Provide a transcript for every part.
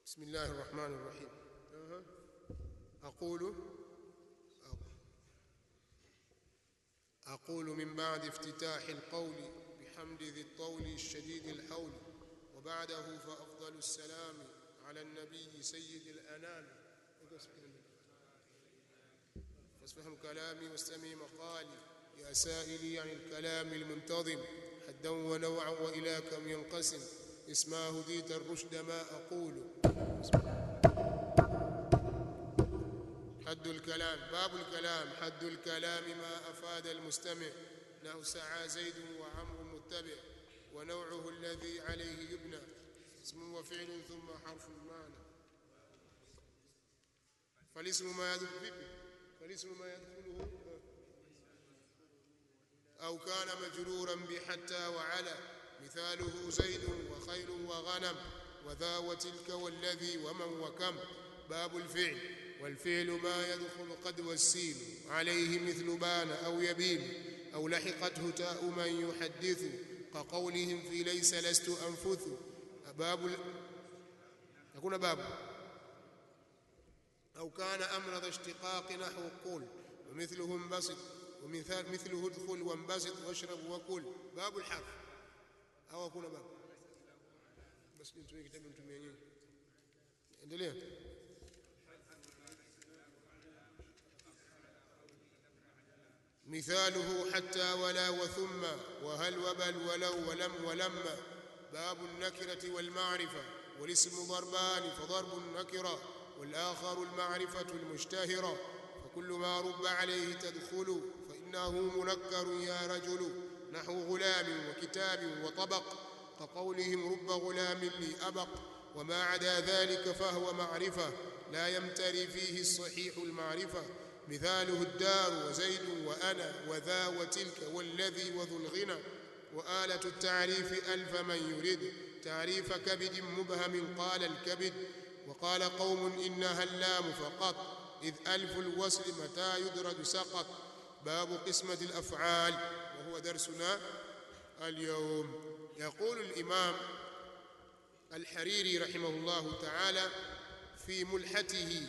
بسم الله الرحمن الرحيم أقول أقول من بعد افتتاح القول بحمد ذي الطول الشديد الحول وبعده فأفضل السلام على النبي سيد الأنام فاسفهم كلامي واستمع مقالي يا سائلي عن الكلام المنتظم حدا ونوعا وإلى كم ينقسم اسما هديت الرشد ما أقول حد الكلام باب الكلام حد الكلام ما أفاد المستمع له سعى زيد وعمر متبع ونوعه الذي عليه يبنى اسم وفعل ثم حرف معنى فالاسم ما يدخل فالاسم ما يدخله أو كان مجرورا بحتى وعلى مثاله زيد وخيل وغنم وذا وتلك والذي ومن وكم باب الفعل والفعل ما يدخل قد والسين عليه مثل بان أو يبين أو لحقته تاء من يحدث كقولهم في ليس لست أنفث باب ال... يكون باب أو كان أمر ذا اشتقاق نحو قول ومثله انبسط ومثال مثله ادخل وانبسط واشرب وكل باب الحرف أو أكون باب بس انتم كتاب انتم يعني endelea مثاله حتى ولا وثم وهل وبل ولو ولم ولما باب النكرة والمعرفة والاسم ضربان فضرب النكرة والآخر المعرفة المشتهرة فكل ما رب عليه تدخل فإنه منكر يا رجل نحو غلام وكتاب وطبق كقولهم رب غلام لي أبق وما عدا ذلك فهو معرفة لا يمتري فيه الصحيح المعرفة مثاله الدار وزيد وأنا وذا وتلك والذي وذو الغنى وآلة التعريف ألف من يريد تعريف كبد مبهم قال الكبد وقال قوم إنها اللام فقط إذ ألف الوصل متى يدرج سقط باب قسمة الأفعال وهو درسنا اليوم يقول الإمام الحريري رحمه الله تعالى في ملحته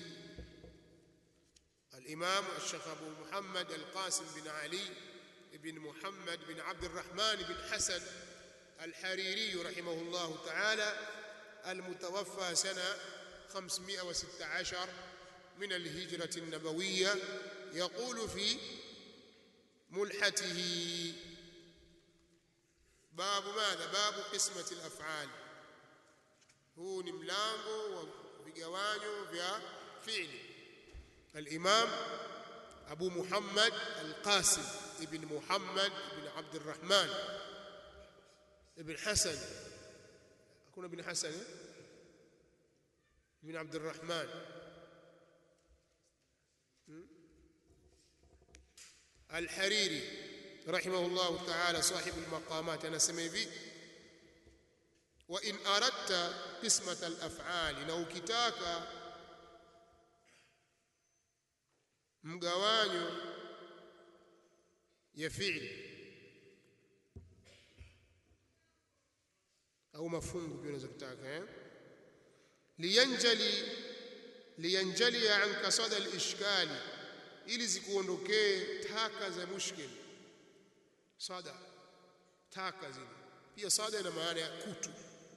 الإمام الشيخ أبو محمد القاسم بن علي بن محمد بن عبد الرحمن بن حسن الحريري رحمه الله تعالى المتوفى سنة 516 من الهجرة النبوية يقول في ملحته باب ماذا باب قسمة الأفعال huu ni mlango wa vigawanyo vya fi'li الإمام أبو محمد القاسم ابن محمد بن عبد الرحمن ابن حسن أكون ابن حسن ابن عبد الرحمن الحريري رحمه الله تعالى صاحب المقامات أنا سمي وإن أردت قسمة الأفعال لو كتاك mgawanyo ya fi'li au mafungu pia unaweza kutaka eh liyanjali liyanjali anka sada al-ishkali ili zikuondokee taka za mushkil sada taka zile pia sada ina maana ya kutu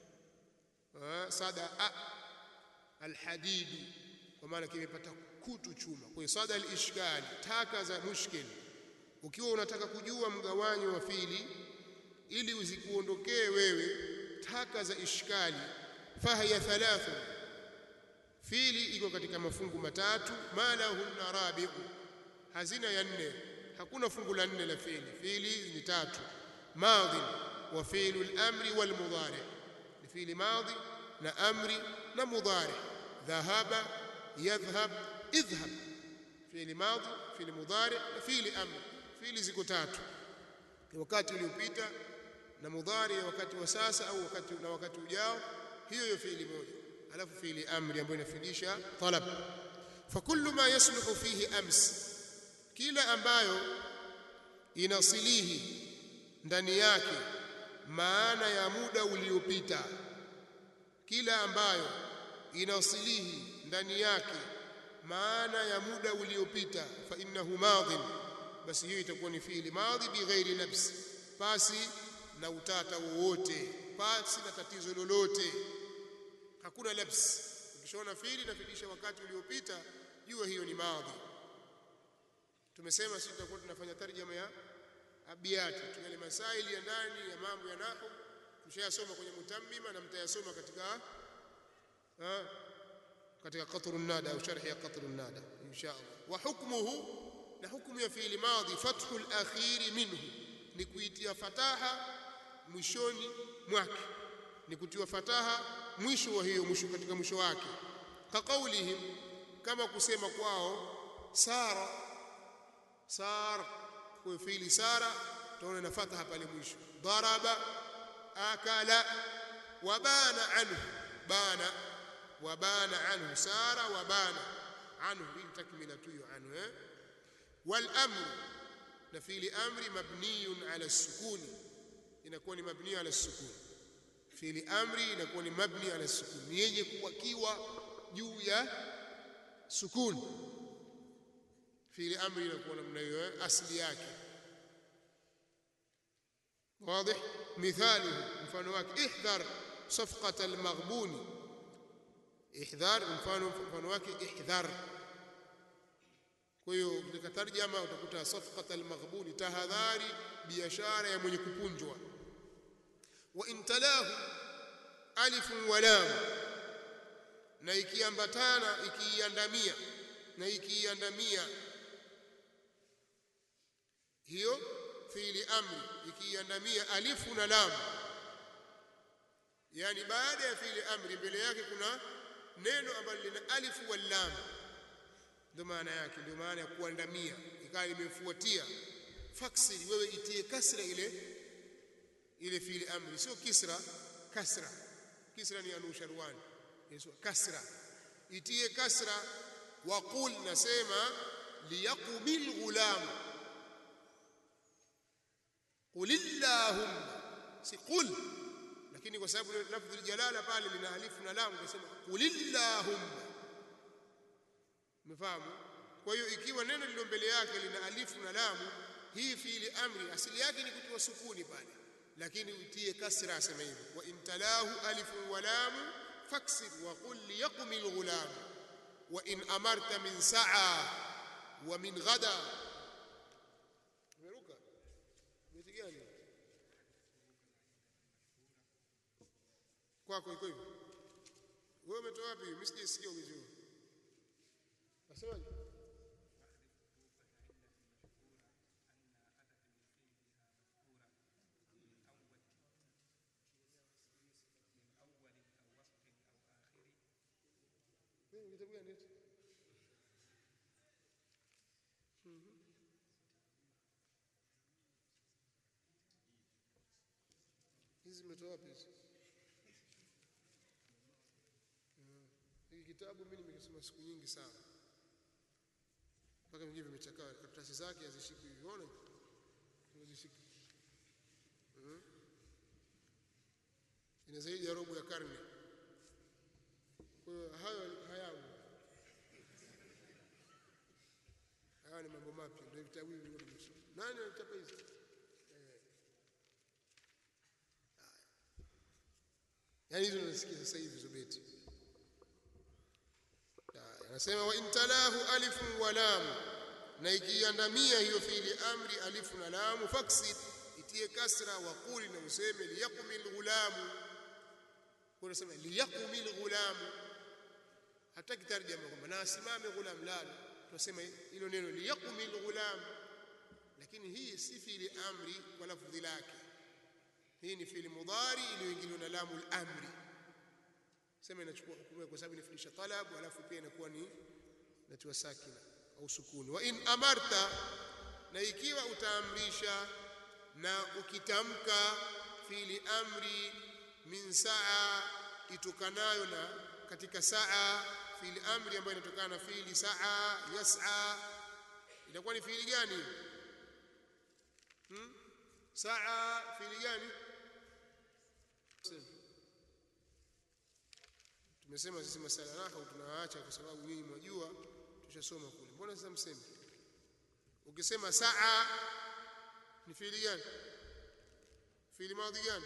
sada a alhadidu kwa maana kimepata kutu chuma kwa hiyo sada al-ishkali taka za mushkil ukiwa unataka kujua mgawanyo wa fili ili uzikuondokee wewe taka za ishkali fahiya thalathu fili iko katika mafungu matatu malahunna rabi'u hazina ya nne hakuna fungu la nne la fili fili ni tatu madhi wa fi'lu al-amri wal mudari ni fili madhi na amri na mudari dhahaba yadhhab idhhab fi'li madhi fi'li mudari na fi'li amr fi'li ziko tatu wakati uliopita na mudhari wakati wa sasa au wakati na wakati ujao hiyo hiyo fi'li moja alafu fi'li amri ambayo inafidisha talab fakullu ma yasluhu fihi ams kila ambayo inasilihi ndani yake maana ya muda uliopita kila ambayo inasilihi ndani yake maana ya muda uliopita fa innahu madhin basi hiyo itakuwa ni fiili madhi bighairi labs pasi na utata wowote pasi na tatizo lolote hakuna labs ukishaona fiili inafidisha wakati uliopita jua hiyo ni madhi tumesema sisi tutakuwa tunafanya tarjama ya abiyati tunale masaili ya ndani ya mambo ya nahwu tushayasoma kwenye mutammima na mtayasoma katika ha, katika qatrun nada au sharhi ya qatrun nada insha Allah wa hukmuhu na hukumu ya fi'li madhi fathul akhiri minhu ni kuitia fataha mwishoni mwake ni kutiwa fataha mwisho wa hiyo mwisho katika mwisho wake kaqaulihim kama kusema kwao sara sar kwa fi'li sara tunaona na fataha pale mwisho daraba akala wabana anhu bana wabana anhu sara wabana anhu hii takmila tu hiyo anhu eh والامر na fi'li amri mabniyun ala sukuni inakuwa ni mabni ala sukuni fi'li amri inakuwa ni mabni ala sukuni ni yenye kuwakiwa juu ya sukuni fi'li amri inakuwa namna hiyo asli yake واضح مثاله mfano wake ihdhar صفقه المغبون ihdhar mfano mfano wake ihdhar kwa hiyo katika tarjama utakuta safqat almaghbuni tahadhari biashara ya mwenye kupunjwa wa intalahu alif wa lam na ikiambatana ikiiandamia na ikiiandamia hiyo fiili amri ikiiandamia alifu na lam yani baada ya fiili amri mbele yake kuna neno ambalo lina alifu wal lam ndio maana yake ndio maana ya kuandamia ikawa imefuatia faksiri wewe itie kasra ile ile fiili amri sio kisra kasra kisra ni anu sharwani yesu kasra itie kasra wa qul nasema liyaqbil ghulam qul illahumma si qul lakini kwa sababu lafdhi jalala pale lina alifu na lam unasema qul illahumma umefahamu kwa hiyo ikiwa neno lilo mbele yake lina alifu na lamu hii fiili amri asili yake ni kutiwa sukuni pale lakini utie kasra asema hivyo wa intalahu alifu wa lamu faksir wa qul liyaqum alghulam wa in amarta min sa'a wa min ghada umeruka beti gani kwako iko hivyo wewe umetoa wapi mimi sijasikia vizuri Nasemaje? Mimi kitabu gani hicho? Hizi zimetoa wapi hizi? Hiki kitabu mimi nimekisoma siku nyingi sana mpaka vingine vimechakaa karatasi zake hazishiki unaona hazishiki hmm? ina zaidi ya robo ya karne kwa hiyo hayo hayamu haya ni mambo mapya ndio vitabu hivi vilivyo nani alichapa hizi eh. yaani hizo nasikia sasa hivi hizo beti anasema wa intalahu alifu wa lam na ikiandamia hiyo fiili amri alifu na lamu faksid itie kasra wa quli na useme liyaqumil ghulamu kuna sema liyaqumil ghulamu hataki tarjama kwamba na asimame ghulam la tunasema hilo neno liyaqumil ghulam lakini hii si fiili amri kwa lafdhi lake hii ni fiili mudhari iliyoingiliwa na lamu al-amri sema inachukua hukumu kwa sababu inafundisha talabu alafu pia inakuwa ni natiwa sakina au sukuni wa in amarta na ikiwa utaamrisha na ukitamka fiili amri min saa itokanayo na katika saa fiili amri ambayo inatokana na fiili saa yas'a itakuwa ni fiili gani hmm? saa fiili gani tumesema sisi masala nahwu tunawaacha kwa sababu nyinyi mwajua tushasoma kule mbona sasa mseme ukisema saa ni fiili gani fiili madhi gani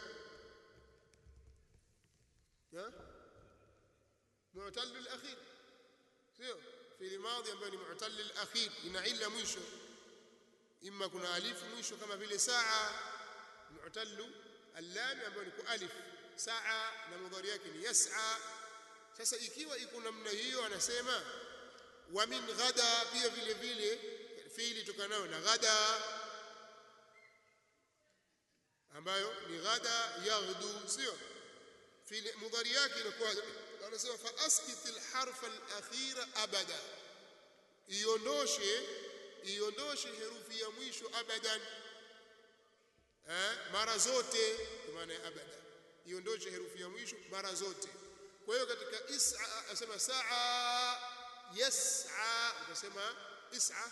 ya mu'tal al-akhir sio fiili madhi ambayo ni mu'tal al-akhir ina illa mwisho imma kuna alifu mwisho kama vile saa mu'tal al-lam ambayo ni kwa alif saa na mudhari yake ni yas'a sasa ikiwa iko namna hiyo anasema wa min ghada pia vile vile fiili tokanayo na ghada ambayo ni ghada yaghdu sio fiili mudhari yake inakuwa anasema fa askit alharf alakhir abada iondoshe iondoshe herufi ya mwisho abadan eh mara zote kwa maana ya abada iondoshe herufi ya mwisho mara zote kwa hiyo katika is'a asema saa yas'a utasema is'a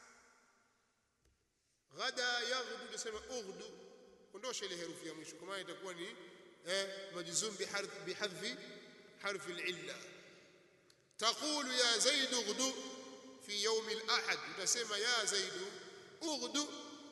ghada yaghdu utasema ughdu ondosha ile herufi ya mwisho kwa maana itakuwa ni eh majzum biharf bihadfi harfi al-illa taqulu ya zaid ughdu fi yawm al-ahad utasema ya zaid ughdu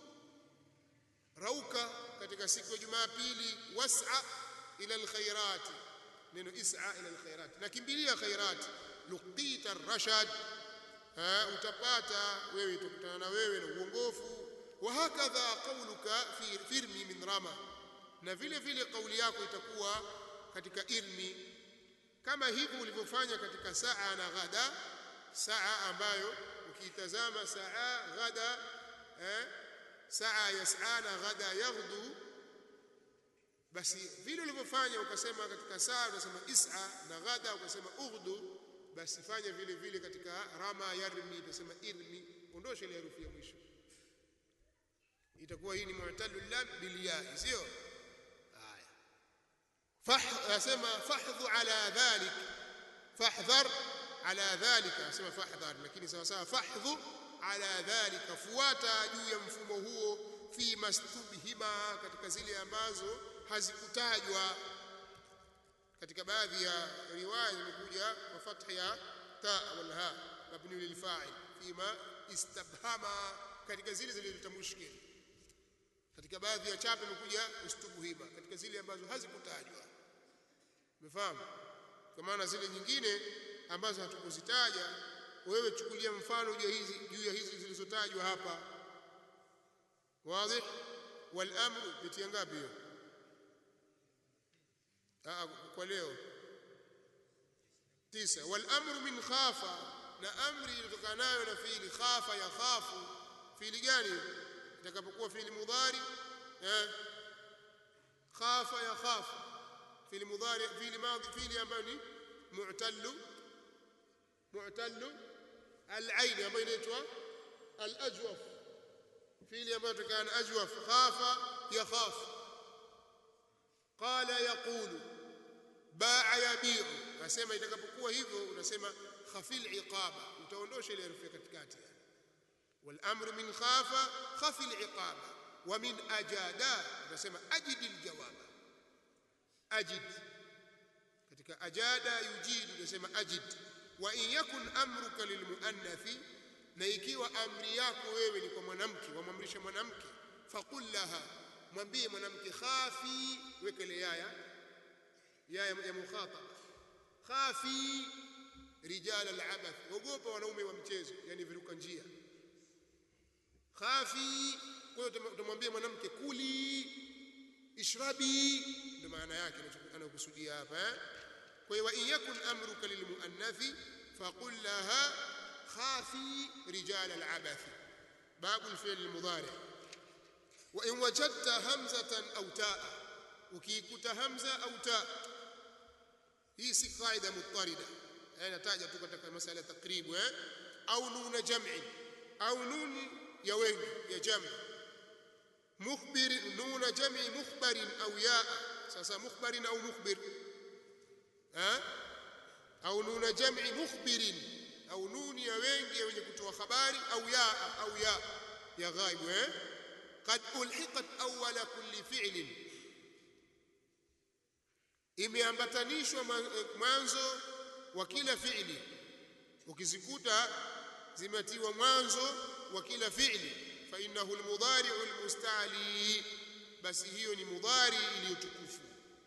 rauka katika siku ya jumapili was'a ila al-khairat neno is'a ila al-khairat nakimbilia khairat luqita ar-rashad utapata wewe tukutana na wewe na uongofu وهكذا قولك في firmi min rama na vile vile kauli yako itakuwa katika irmi kama hivyo ulivyofanya katika saa na ghada saa ambayo ukiitazama saa ghada eh, saa yas'a na ghada yaghdu basi vile ulivyofanya ukasema katika saa unasema is'a na ghada ukasema ughdu basi fanya vile vile katika rama yarmi utasema irmi ondosha ile herufi ya mwisho itakuwa hii ni mu'talu lam bil ya sio haya fah asema fahdhu ala dhalik fahdhar ala dhalika asema fahdhar lakini sawa sawa fahdhu ala dhalika fuata juu ya mfumo huo fi mastubhima katika zile ambazo hazikutajwa katika baadhi ya riwaya imekuja kwa fathi ya ta wal ha mabni lil fa'il fima istabhama katika zile zilizotambushika katika baadhi ya chapa imekuja ustubuhima katika zile ambazo hazikutajwa umefahamu kwa maana zile nyingine ambazo hatukuzitaja wewe chukulia mfano juu ya hizi juu ya hizi zilizotajwa hapa wazi wal amru bitia ngapi hiyo kwa leo tisa wal amru min khafa na amri ilitokanayo na fiili khafa ya khafu fiili gani itakapokuwa fiili mudhari eh khafa ya khafu fiili mudhari fiili madhi fiili ambayo ni mu'tallu mu'tallu al-ain ambayo inaitwa al-ajwaf fiili ambayo tukana ajwaf khafa ya khaf qala yaqulu ba'a yabi'u nasema itakapokuwa hivyo unasema khafil iqaba utaondosha ile herufi katikati والامر من خاف خف العقاب ومن اجاد tunasema ajid aljawab ajid katika ajada yujid tunasema ajid wa in yakun amruka lilmuannathi na ikiwa amri yako wewe ni kwa mwanamke wamwamrisha mwanamke faqul laha mwambie mwanamke khafi wekele yaya yaya ya mukhataba khafi rijal alabath ogopa wanaume wa mchezo yani viruka njia khafi kwa hiyo utamwambia mwanamke kuli ishrabi ndio maana yake anayokusudia hapa eh kwa hiyo in yakun amruka lilmuannathi faqul laha khafi rijal alabath babu alfi'l almudari wa in wajadta hamzatan aw taa ukikuta hamza au taa hii si qaida mutarida nataja tu katika masala ya takribu eh au nuna jam'i au nuni ya wengi ya jami mukhbir nuna jami mukhbarin au yaa sasa mukhbarin au mukhbir ha au nuna jami mukhbirin au nuni ya wengi ya wenye kutoa habari au yaa au ya ya ghaibu eh قد ulhiqat awwala kulli fi'lin imeambatanishwa mwanzo wa kila fi'li ukizikuta zimetiwa mwanzo wa kila fi'li fa innahu almudari'u almusta'li basi hiyo ni mudhari iliyotukufu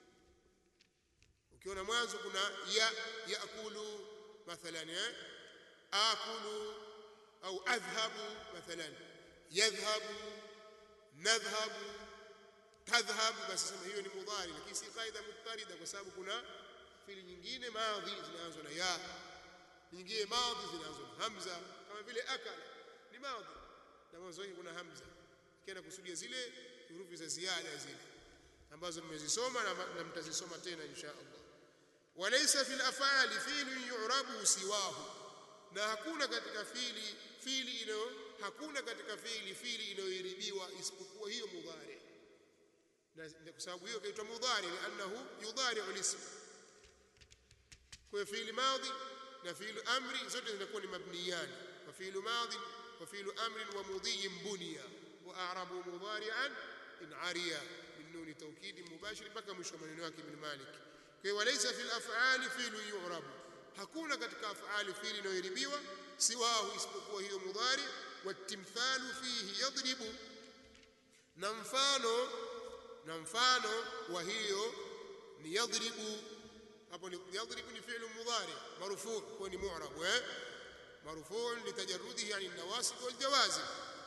ukiona mwanzo kuna ya yaakulu mathalan eh akulu au adhhabu mathalan yadhhabu nadhhabu tadhhabu basi sema hiyo ni mudhari lakini si qaida mutarida kwa sababu kuna fili nyingine madhi zinaanza na ya nyingine madhi zinaanza na hamza kama vile akala ni madhi na mwanzo wake kuna hamza kienda kusudia zile herufi za ziada zile ambazo mmezisoma na, na mtazisoma tena insha Allah walaysa fil af'ali fi'lun yu'rabu siwahu na hakuna katika fili fili ino hakuna katika fili fili inayoiribiwa isipokuwa hiyo mudhari na kwa sababu hiyo kaitwa mudhari li'annahu yudhari'u al-ism kwa fi'li madhi na fi'lu amri zote zinakuwa ni mabniyan wa fi'lu madhi wa fi'lu amrin wa mudhiyin bunya wa a'rabu mudhari'an in ariya min nuni tawkid mubashir mpaka mwisho maneno yake ibn Malik kwa walaysa fil af'ali fi'lu yu'rabu hakuna katika af'ali fi'li inayoiribiwa siwahu isipokuwa hiyo mudhari watimthalu fihi yadribu na mfano na mfano wa hiyo ni yadribu hapo ni yadribu ni fi'lu mudhari marfu kwa ni mu'rab eh marfu litajarrudihi yani nawasib wal jawazim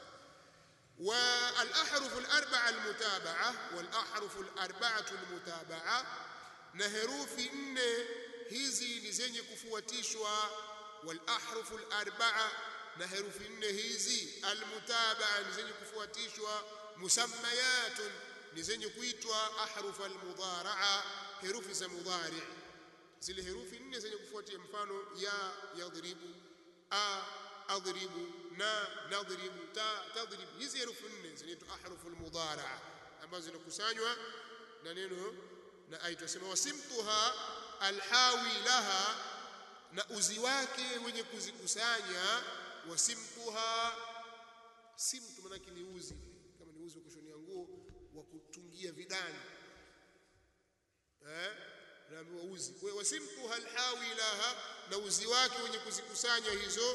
والأحرف الأربعة المتابعة والأحرف الأربعة المتابعة na herufi nne hizi ni zenye kufuatishwa wal ahrufu al arba'a na herufi nne hizi al mutaba'a ni zenye kufuatishwa musammayatun ni zenye kuitwa ahruf al mudhara'a herufi za mudhari zile herufi nne zenye kufuatia mfano ya yadhribu a adhribu na nadhribu ta tadhribu hizi herufi nne zinaitwa ahruf al mudhara'a ambazo zinakusanywa na neno na aitasema wasimtuha alhawi laha na uzi wake wenye kuzikusanya wasimtuha simtu manake ni uzi kama ni uzi wa kushonia nguo wa kutungia vidani eh naambiwa uzi kwa wasimtuha alhawi laha na uzi wake wenye kuzikusanya hizo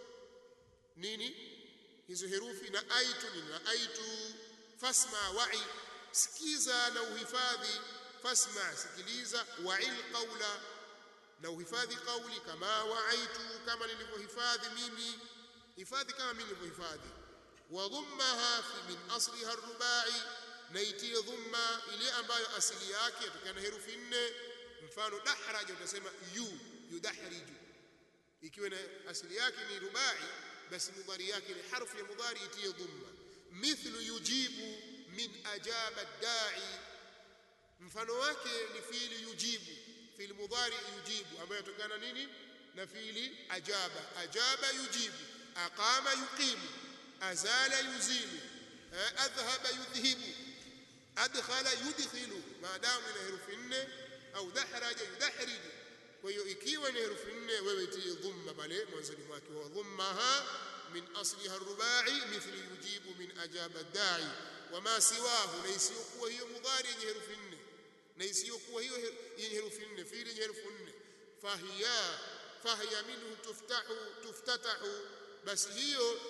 nini hizo herufi na aitu nini na aitu fasma wa'i sikiza na uhifadhi fasma sikiliza wa'il qawla na uhifadhi qawli kama wa'aitu kama nilivyohifadhi mimi hifadhi kama mimi nilivyohifadhi wa dhummaha fi min asliha ar-rubai na itie dhumma ile ambayo asili yake yatokana na herufi nne mfano dahraja utasema yu yudahriju ikiwa na asili yake ni rubai basi mudhari yake ni harfu ya mudhari itie dhumma mithlu yujibu min ajaba ad-da'i mfano wake ni fiili yujibu fiili mudhari yujibu ambayo yatokana nini na fiili ajaba ajaba yujibu aqama yuqimu azala yuzilu adhhaba yudhhibu adkhala yudkhilu maadamu ina herufi nne au dahraja yudahriju kwa hiyo ikiwa ni herufi nne wewe tie dhumma pale mwanzoni mwake wa dhummaha min asliha rubai mithli yujibu min ajaba dai wama siwahu na isiyokuwa hiyo mudhari yenye herufi nne na isiyokuwa hiyo yenye herufi nne fiili yenye herufi nne fahiya fahiya minhu tuftahu tuftatahu basi hiyo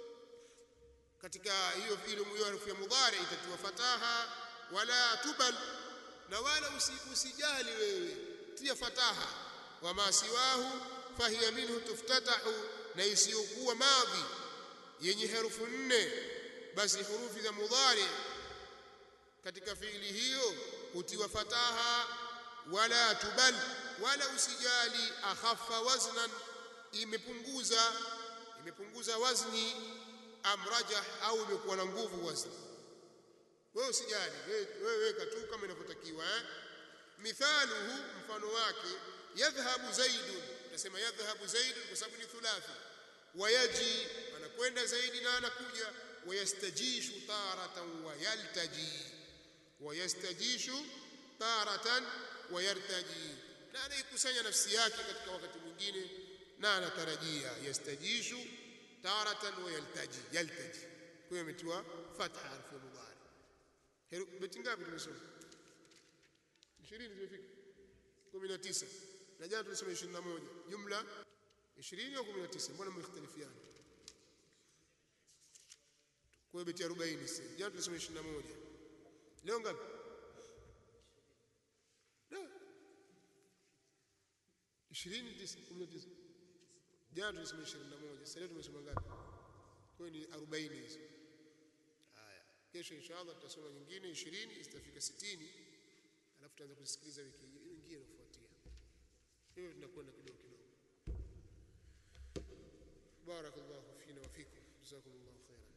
katika hiyo fiili hiyo herufi ya mudhari itatiwa fataha wala tubal na wala usijali wewe tia fataha wama siwahu fahiya minhu tuftatahu na isiyokuwa madhi yenye herufi nne basi hurufi za mudhari katika fiili hiyo hutiwa fataha wala tubal wala usijali akhaffa waznan imepunguza imepunguza wazni amrajah au imekuwa na nguvu wazni wewe usijali wewe weka tu kama inavyotakiwa eh mithaluhu mfano wake yadhhabu zaidun nasema yadhhabu zaidun kwa sababu ni thulathi wayaji anakwenda zaidi na anakuja wayastajishu taratan wayaltaji wayastajishu taratan wayartaji na anaikusanya nafsi yake katika wakati mwingine na anatarajia yastajishu taratan wayaltaji yaltaji kwa hiyo imetiwa fatha harfu ya mudhari beti ngapi tumesoma 20 zimefika 19 na jana tulisema 21 jumla 20 au 19 mbona mmeختلفiana kwa beti 40 sasa jana tulisema 21 leo ngapi da 20 19 jana tulisema 21 sasa leo tumesema ngapi kwa hiyo ni 40 hizo haya kesho inshallah tutasoma nyingine 20 zitafika 60 alafu tutaanza kusikiliza wiki nyingine inayofuatia hivyo tunakwenda kidogo kidogo barakallahu fina wa fikum jazakumullahu khairan